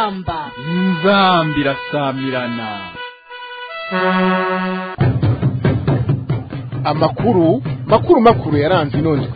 inzamba inzamba irasamirana amakuru makuru makuru yaranze ino ndwi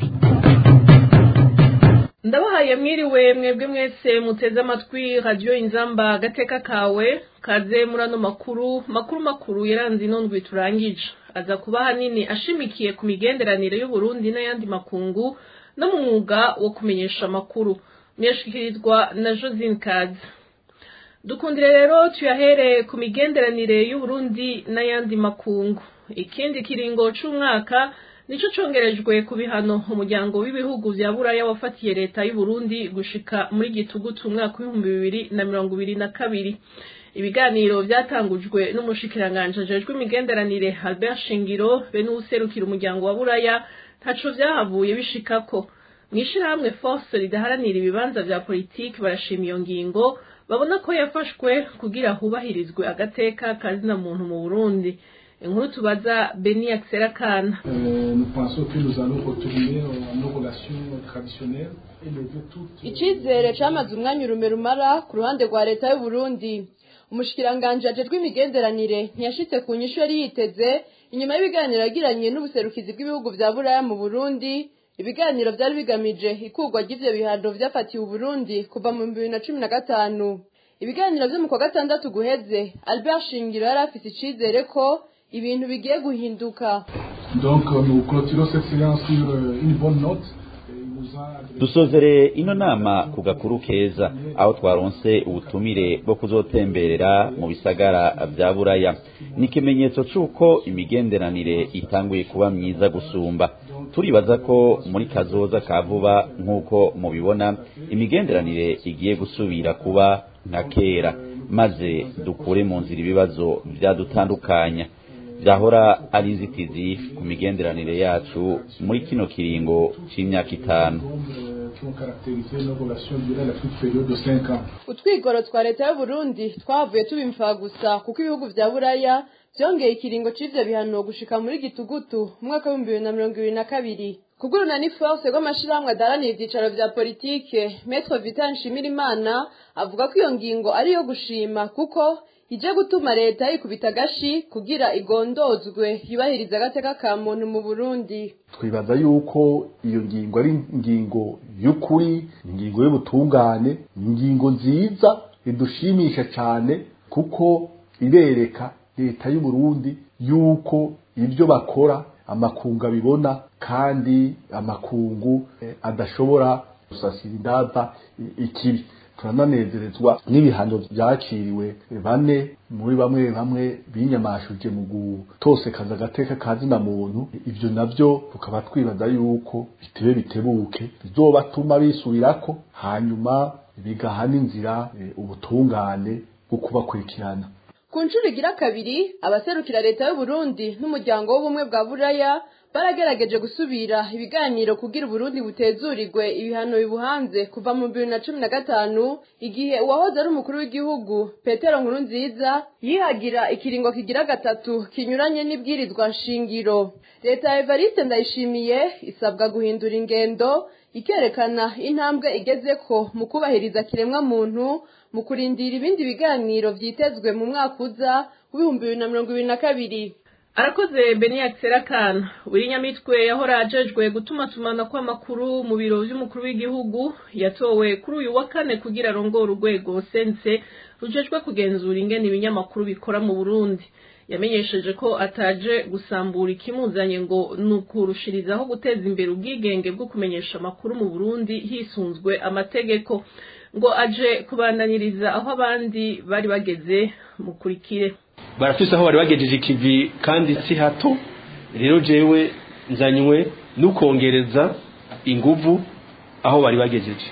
ndabahaye mwiriwe mwebwe mwese muteze amatwi radiyo inzamba agateka kawe kaze muri ano makuru makuru makuru yaranze ino ndwi turangije aza kuba hanini ashimikiye ku migenderanire y'uburundi n'ayandi makungu no mu mwuga wo kumenyesha amakuru muyashyikirizwa na josine kazi dukundire rero tuyahere ku migenderanire y'uburundi n'ayandi makungu ikindi kiringo c'umwaka nico congerejwe ku bihano umuryango w'ibihugu vya buraya wafatiye leta y'uburundi gushika muri gitugutu umwaka w'ibihumbi bibiri na mirongo ibiri na kabiri ibiganiro vyatangujwe n'umushikiranganji ajejwe imigenderanire albert shingiro be n'uwuserukira umuryango wa buraya ntaco vyahavuye bishikako mw'ishirahamwe force ridaharanira ibibanza vya politiki barashima iyo ngingo babona ko yafashwe kugira hubahirizwe agateka kazina muntu mu burundi inkuru tubaza beni akisera kana nous pensons que nous allons retourner à nos relations traditionnelles et lever toutes icizere camaze umwanya urume rumara ku ruhande rwa leta y'u Burundi umushikiranganje ajejwe imigenderanire ntiyashitse ku nyishu yari yiteze inyuma y'ibiganiro yagiranye n'ubuserukizi bw'ibihugu vya buraya mu Burundi ibiganiro vyari bigamije ikurwa ry'ivyo bihano vyafatiwe Burundi kuva mu bibiri na cumi na gatanu ibiganiro vyo mu kwa gatandatu guheze Albert Shingiro yari afise icizere ko ibintu bigiye guhinduka donc nous clôturons cette séance sur euh, une bonne note Il nous a adressé- dusozere ino nama ku gakuru keza aho twaronse ubutumire bwo kuzotemberera mu bisagara vya buraya ni ikimenyetso c'uko imigenderanire itanguye kuba myiza gusumba turibaza ko muri kazoza ka vuba nk'uko mubibona imigenderanire igiye gusubira kuba nka kera maze dukure mu nzira ibibazo vyadutandukanya vyahora ari inzitizi ku migenderanire yacu muri kino kiringo c'imyaka itanu euh, qui ont caractérisé nos relations durant la toute période de 5 ans. utwigoro twa leta y'u Burundi twavuye tubimfa gusa kuko ibihugu vya buraya vyongeye ikiringo c'ivyo bihano gushika muri gitugutu umwaka w'ibihumbi bibiri na mirongo ibiri na kabiri kuguruna ni force rw'amashirahamwe adaharanira ivyicaro vya politike Maître Vital Nshimirimana avuga ko iyo ngingo ari iyo gushima kuko ije gutuma leta yikubita agashi kugira igondozwe yubahiriza agateka ka muntu mu Burundi twibaza yuko iyo ngingo ari ingingo y'ukuri ingingo y'ubutungane ingingo nziza idushimisha cyane kuko irereka leta y'u Burundi yuko ibyo bakora amakungu abibona kandi amakungu eh, adashobora gusasira indada i- ikibi turananezerezwa n'ibihano byakiriwe bane muri bamwe bamwe binyamashuje mu gutosekaza agateka kazina muntu ibyo nabyo tukaba twibaza yuko bitebe bitebuke bizobatuma bisubirako hanyuma bigaha n'inzira eh, ubutungane bwo kubakurikirana ku nshuro igira kabiri abaserukira leta y'u Burundi n'umuryango w'ubumwe bwa buraya baragerageje gusubira ibiganiro kugira uburundi butezurirwe ibihano bibuhanze kuva mu bibiri na cumi na gatanu igihe uwahoze ari umukuru w'igihugu petero nkurunziza yihagira ikiringo kigira gatatu kinyuranye n'ibwirizwa nshingiro leta ya evariste ndayishimiye isabwa guhindura ingendo ikerekana intambwe igezeko mu kubahiriza kiremwa muntu mu kurindira ibindi biganiro vyitezwe mu mwaka uza w'ibihumbi bibiri na mirongo ibiri na kabiri arakoze beni akisera kana wirinyamitwe yahora ajejwe gutumatumana kw'amakuru mu biro vy'umukuru w'igihugu yatowe kuri uyu wa kane kugira arongore urwego sense rujejwe kugenzura ingene ibinyamakuru bikora mu burundi yamenyesheje ko ataje gusambura ikimuzanye ngo ni ukurushirizaho guteza imbere ubwigenge bwo kumenyesha amakuru mu burundi hisunzwe amategeko ngo aje kubandaniriza aho abandi bari bageze mukurikire barafise aho bari bagejeje ikivi kandi si hato rero jewe nzanywe n'ukongereza inguvu aho bari bagejeje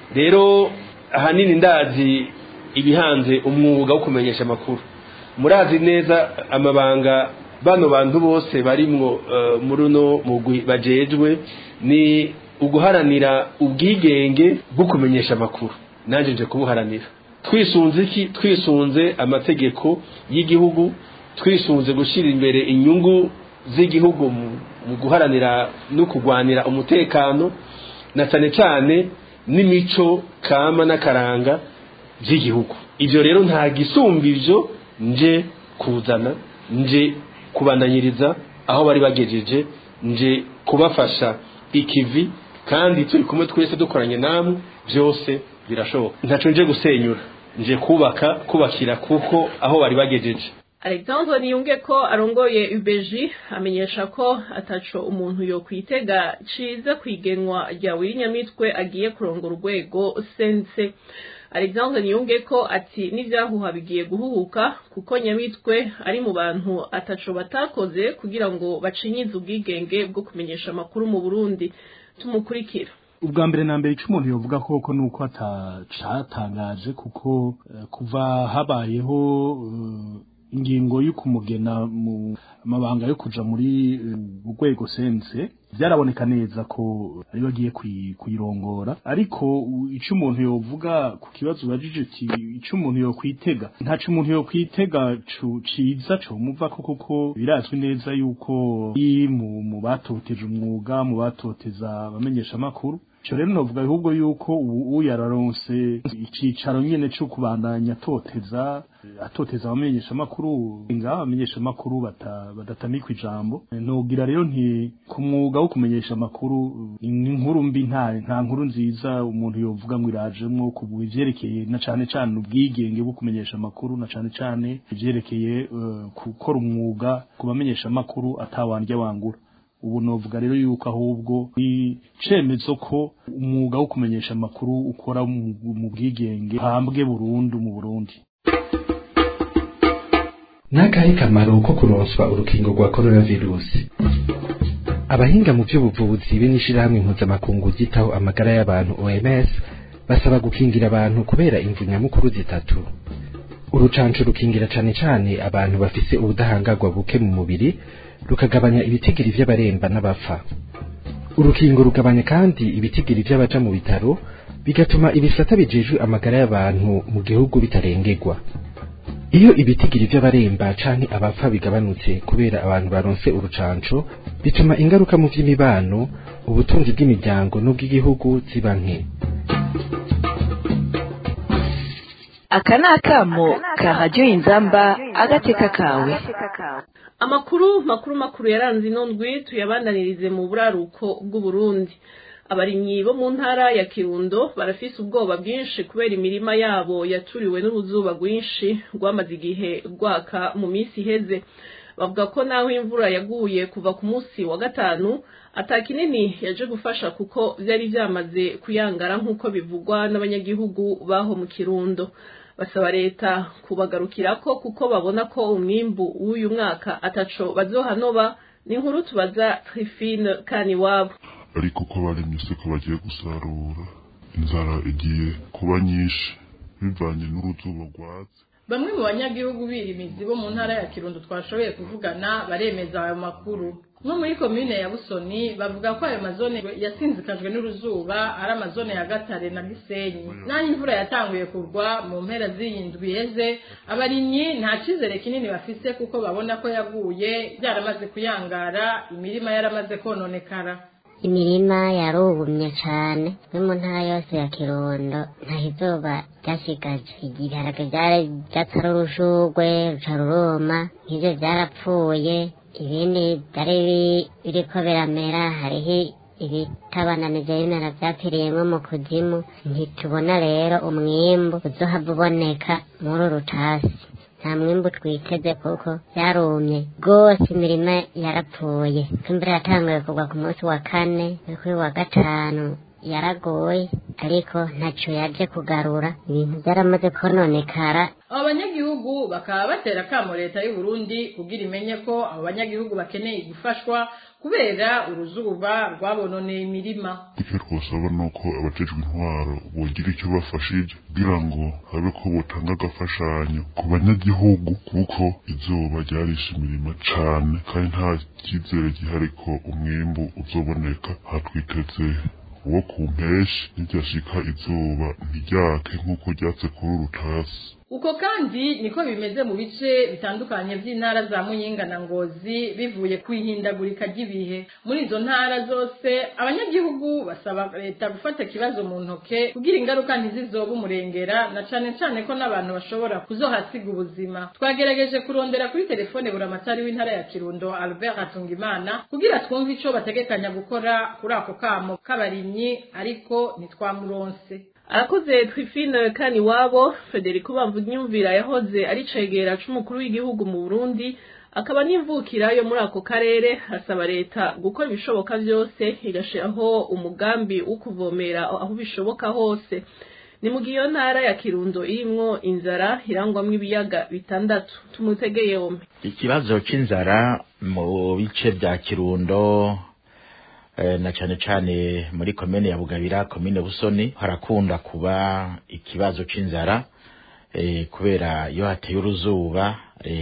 rero ahanini ndazi ibihanze umwuga wo kumenyesha amakuru murazi neza amabanga bano bantu bose barimwo uh, muri uno mugwi bajejwe ni uguharanira ubwigenge bwo kumenyesha amakuru nanje nje kubuharanira twisunze iki twisunze amategeko y'igihugu twisunze gushyira imbere inyungu z'igihugu mu mu guharanira no kurwanira umutekano na cyane cyane n'imico kama n'akaranga by'igihugu ibyo rero nta gisumba ibyo nje kuzana nje kubandanyiriza aho bari bagejeje nje kubafasha ikivi kandi turi kumwe twese dukoranye namwe byose birashoboka ntaco nje gusenyura nje kubaka kubakira kuko aho bari bagejeje alexandre niyunge ko arongoye ubeji amenyesha ko ataco umuntu yo kwitega ciza kwigenwa rya wirinyamitwe agiye kurongora urwego sense alexandre niyunge ko ati n'ivyahuha bigiye guhuhuka kuko nyamitwe ari mu bantu ataco batakoze kugira ngo bacinyize ubwigenge bwo kumenyesha amakuru mu burundi tumukurikira ubwa mbere na mbere icyo umuntu yovuga koko ni uko atacatangaje kuko eh, kuva habayeho eh, ingingo yo kumugena mu mabanga yo kuja muri urwego sense byaraboneka neza ko ari bagiye kuyirongora ariko icyo umuntu yovuga ku kibazo ubajije ati icyo umuntu yokwitega ntaco umuntu yokwitega ciza co muva ko kuko birazwi neza yuko mu batoteje umwuga mu batoteza abamenyesha amakuru Ico rero novuga ahubwo yuko ubu yararonse icicaro nyene cyo kubandanya atoteza atoteza abamenyesha amakuru nga abamenyesha amakuru badatamikwa ijambo nogira rero nti ku mwuga wo kumenyesha amakuru inkuru mbi nta nta nkuru nziza umuntu yovuga ngo irajemwo ku bivyerekeye na cane cane ubwigenge bwo kumenyesha amakuru na cane cane ivyerekeye gukora uh, umwuga ku bamenyesha amakuru atawandya wangura ubu novuga rero yuko ahubwo ni cemezo ko umwuga wo kumenyesha amakuru ukora mu bwigenge hambwe burundu mu Burundi nakahe kamaro ko kuronswa urukingo rwa coronavirus abahinga mu by'ubuvuzi be n'ishirahamwe mpuzamakungu ryitaho amagara y'abantu OMS basaba gukingira abantu kubera imvu nyamukuru zitatu urucanco rukingira cane cane abantu bafise ubudahangarwa buke mu mubiri rukagabanya ibitigiri vy'abaremba n'abapfa urukingo rugabanya kandi ibitigiri vy'abaja mu bitaro bigatuma ibisata bijejwe amagara y'abantu mu gihugu bitarengerwa iyo ibitigiri vy'abaremba canke abapfa bigabanutse kubera abantu baronse urucanco bituma ingaruka mu vy'imibano ubutunzi bw'imiryango n'ubw'igihugu ziba nke aka ni akamo ka radiyo inzamba agateka kawe amakuru makuru makuru yaranze ino ndwi tuyabandanirize mu buraruko bw'uburundi abarimyi bo mu ntara ya kirundo barafise ubwoba bwinshi kubera imirima yabo yaturiwe n'uruzuba rwinshi rwamaze igihe rwaka mu minsi iheze bavuga ko naho imvura yaguye kuva ku munsi wa gatanu ata kinini yaje gufasha kuko byari byamaze kuyangara nk'uko bivugwa n'abanyagihugu baho mu kirundo basaba leta kubagarukirako kuko babona ko umwimbu w'uyu mwaka ataco bazohanoba ni inkuru tubaza Trifine Kaniwabo ariko ko abaremye siko bagiye gusarura inzara igiye kuba nyinshi bivanye n'uruzuba rwatse bamwe mu banyagihugu birimizi bo mu ntara ya kirundo twashoboye kuvugana baremeza ayo makuru nko muri komine ya busoni bavuga ko ayo mazone yasinzikajwe n'uruzuba ari amazone ya gatare na gisenyi n'aho imvura yatanguye kugwa mu mpera z'iyi ndwi yeze abarimyi nta cyizere kinini bafise kuko babona ko yaguye byaramaze kuyangara imirima yaramaze kononekara imirima yarubumye cane no mu ntara yose ya kirundo nta izuba ryashigaje ibiharage vyari vyatara urushurwe ruca ruruma nk'ivyo vyarapfuye ibindi vyari biriko biramera hariho ibitabananije bimera vyapfiriyemwo mu kuzimu ntitubona rero umwimbu uzohava uboneka muri uru rutasi nta mwimbu twiteze kuko yarumye rwose imirima yarapfuye imvura yatanguye kugwa ku munsi wa kane kuri wa gatanu yaragoye ariko ntaco yaje kugarura ibintu byaramaze kononekara abo banyagihugu bakaba batera akamo leta y'u Burundi kugira imenye ko abo banyagihugu bakeneye gufashwa kubera uruzuba rwabononeye imirima icyo twasaba ni uko abajejwe intwaro bogira icyo bafashije kugira ngo habe ko botanga agafashanyo ku banyagihugu kuko izuba ryarishe imirima cane kandi nta cyizere gihari ko umwimbu uzoboneka hatwiteze uwo ku mpeshi ntiryashika izuba ntiryake nk'uko ryatse kuri urutasi uko kandi niko bimeze mu bice bitandukanye by'intara za muyinga na ngozi bivuye ku ihindagurika ry'ibihe muri izo ntara zose abanyagihugu basaba leta gufata ikibazo mu ntoke kugira ingaruka ntizizobe umurengera na cane cane ko n'abantu bashobora kuzohasiga ubuzima twagerageje kurondera kuri telefone buramatari w'intara ya kirundo albert hatungimana kugira twumve ico bategekanya gukora kuri ako kamo k'abarimyi ariko ntitwamuronse arakoze twifine kani wabo federico bamvunyumvira yahoze ari cegera c'umukuru w'igihugu mu burundi akaba n'imvukira yo muri ako karere asaba leta gukora ibishoboka byose igashiraho umugambi wo kuvomera aho bishoboka hose ni mu gihe iyo ntara ya kirundo irimwo inzara irangwamwo ibiyaga bitandatu tumutegeye yombi ikibazo c'inzara mu bice vya kirundo na cane cane muri komine ya bugabira komine busoni harakunda kuba ikibazo c'inzara kubera iyo hateye uruzuba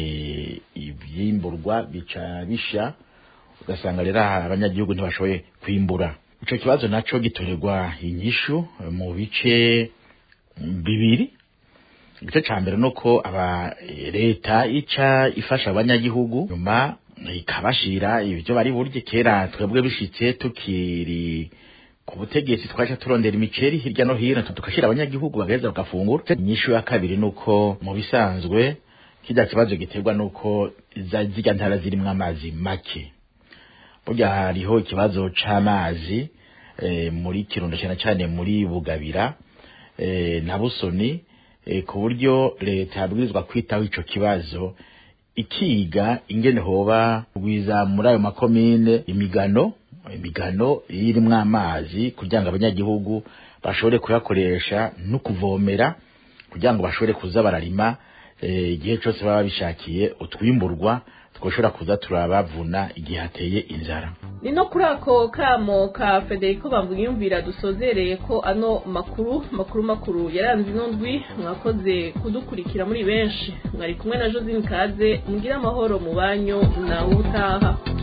ivyimburwa bica bisha ugasanga rero abanyagihugu ntibashoboye kwimbura ico kibazo naco gitorerwa inyishu mu bice bibiri igice ca mbere nuko aba leta ica ifasha abanyagihugu nyuma ikabashira ibyo bari burye kera twebwe bishitse tukiri ku butegetsi twaje turondera imiceri hirya no hino tukashira abanyagihugu bagaheza bagafungura inyishu ya kabiri nuko mu bisanzwe kijya kibazo giterwa nuko zirya ntara zirimwo amazi make burya hariho ikibazo c'amazi e, muri kirundo cyane cyane muri bugabira e, na busoni e, ku buryo leta yabwirizwa kwitaho ico kibazo ikiga ingene hoba kugwiza muri ayo makomine imigano imigano irimwo amazi kugira ngo abanyagihugu bashobore kuyakoresha no kuvomera kugira ngo bashobore kuza bararima igihe cyose baba bishakiye utwimburwa twoshobora kuza turabavuna igihe hateye inzara ni no kuri ako kamo ka federico bamvuyumvira dusozereye ko ano makuru makuru makuru yaranze ino ndwi mwakoze kudukurikira muri benshi mwari kumwe na josine kaze mugire amahoro mu banyu nawe utaha